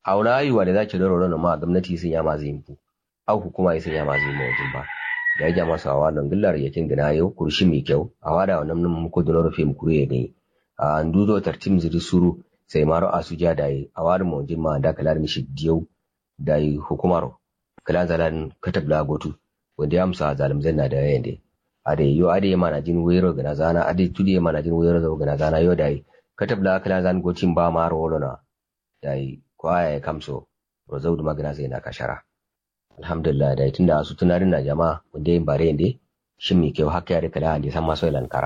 auna ayuwa da zaki doro na ma gwamnati sun ya ma zai mu au hukuma sun ya ma zai mu wajen ba da ya jama sawa nan gillar yakin gina yau kurshi mai kyau a wada wannan nan muku da rufe mu kure gani a nduzo tartim ziri suru sai maro asuja da yi a wada mu wajen ma da kalar mishi diyau da yi hukumaro kalan zalan katabla gotu wanda ya amsa zalim zanna da yayin da ade yo ade mana jin wero gana zana ade tudi mana jin wero da gana zana yo dai katabla kalan zan gotin ba maro wolona dai kwaya ya kamso rozau da magana zai na kashara alhamdulillah da tunda su tunarin na jama'a wanda yin bare ne shin mi kyau haka ya rika da san maso lankara